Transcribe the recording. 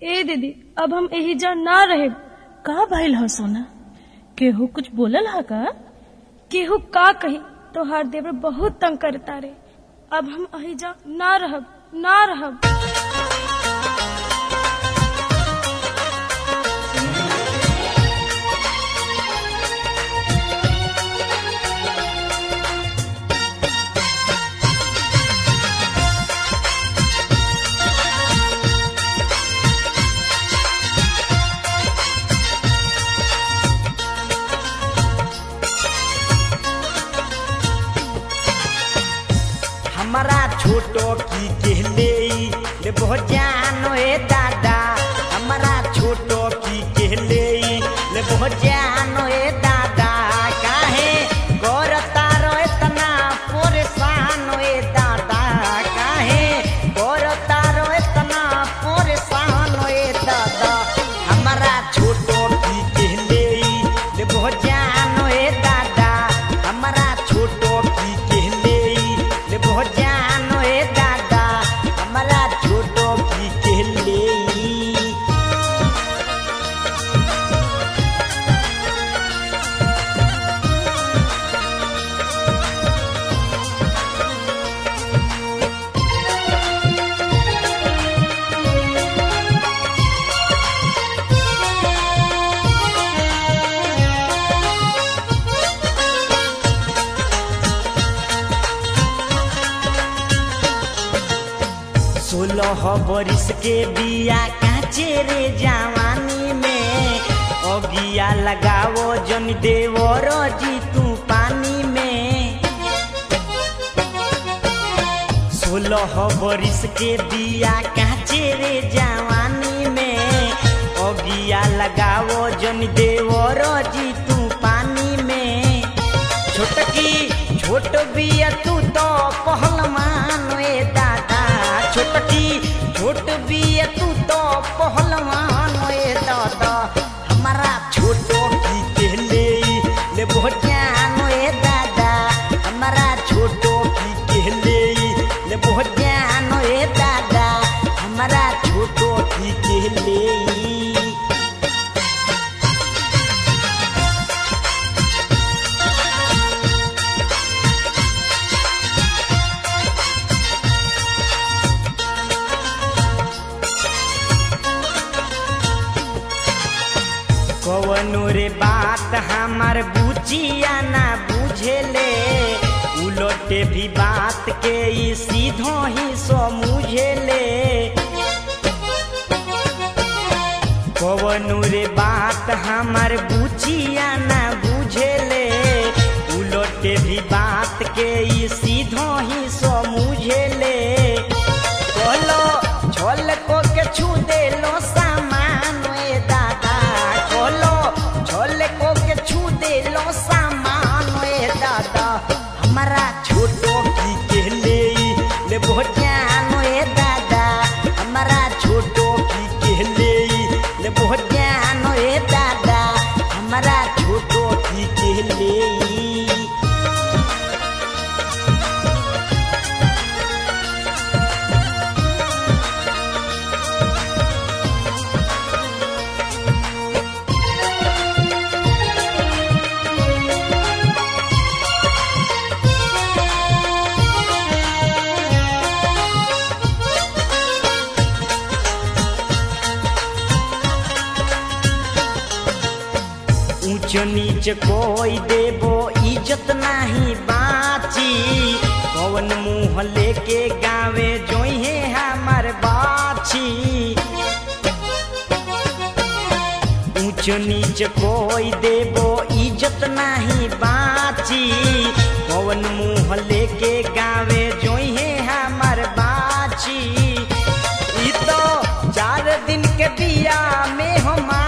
ए दीदी अब हम एही जा ना रहे का भइल ह सोना केहू कुछ बोलल ह का केहू का कही तोहार देवर बहुत तंग करता रे अब हम अही जा ना रहब ना रहब हमारा छोटो की कहले ले बहुत जानो ए दादा हमारा छोटो की कहले ले बहुत जानो ए दादा काहे करता रो इतना परेशान ए दादा काहे करता रो इतना परेशान ए दादा हमारा छोटो की कहले ले बहुत जानो ए दादा हमारा छोटो की कहले ले बहुत जानो ए दादा हमारा छोटो की कहले सोलह बरिस के बिया काचे रे जवानी में अगिया लगावो जन देवर जी तू पानी में सोलह बरिस के बिया काचे रे जवानी में अगिया लगावो जन देवर जी तू पानी में छोटकी छोट बिया तू तो पहलवान ए दादा छोटकी छोट बिया तू तो पहलवान ए दादा हमारा छोटो की कहले ले बहुत ज्ञान ए दादा हमारा छोटो की कहले ले बहुत ज्ञान ए दादा हमारा छोटो की कहले कवनो रे बात हमार बुचिया ना बुझेले उलटे भी बात के ई सीधो ही समझेले कवनो रे बात हमार बुचिया ना बुझेले उलटे भी बात के ई सीधो ही समझेले कहलो छोल को के छू देलो सामान ए दादा कहलो छोल को के छू देलो सामान ए दादा हमारा छोटो की कहले ले बहुत ज्ञान ए दादा हमारा छोटो की कहले ले बहुत ज्ञान ए दादा हमारा छोटो की कहले ऊंच नीच कोई देबो इज्जत नाही बाची कौन मुंह लेके गावे जोहे हमार बाची ऊंच नीच कोई देबो इज्जत नाही बाची कौन मुंह लेके गावे जोहे हमार बाची ई तो चार दिन के बिया में हमार